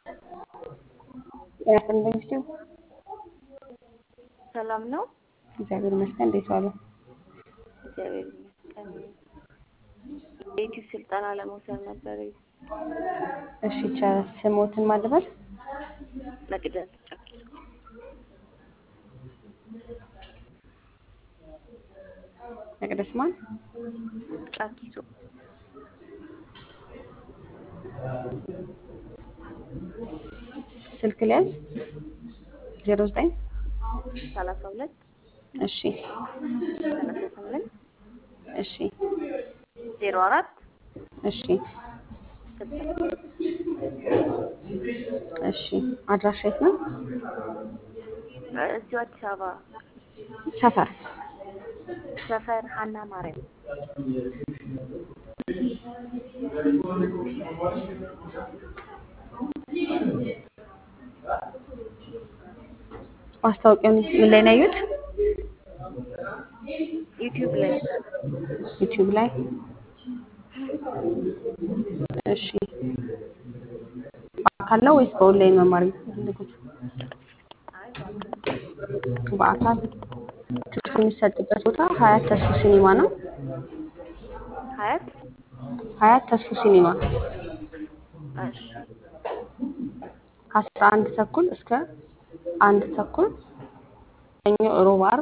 ጤና ይስጥልኝ። ሰላም ነው? እግዚአብሔር ይመስገን። እንዴት ዋሉ? እግዚአብሔር ይመስገን። የዩቲዩብ ስልጠና ለመውሰድ ነበር። እሺ ይቻላል። ስሞትን ማልበል መቅደስ ጫኪሶ መቅደስ ማን? ጫኪሶ ስልክ ሊያዝ ዜሮ ዘጠኝ ሰላሳ ሁለት እሺ ሰላሳ ስምንት እሺ ዜሮ አራት እሺ ስልሳ እሺ አድራሻ የት ነው? እዚሁ አዲስ አበባ ሰፈር ሰፈር ሀና ማርያም ማስታወቂያውን ምን ላይ ነው ያዩት? ዩቲዩብ ላይ ዩቲዩብ ላይ እሺ በአካል ነው ወይስ በኦንላይን መማር የሚፈልጉት? በአካል ትምህርት የሚሰጥበት ቦታ ሀያት ተስፉ ሲኒማ ነው። ሀያት ሀያት ተስፉ ሲኒማ እሺ ከአስራ አንድ ተኩል እስከ አንድ ተኩል ሰኞ፣ ሮብ፣ ዓርብ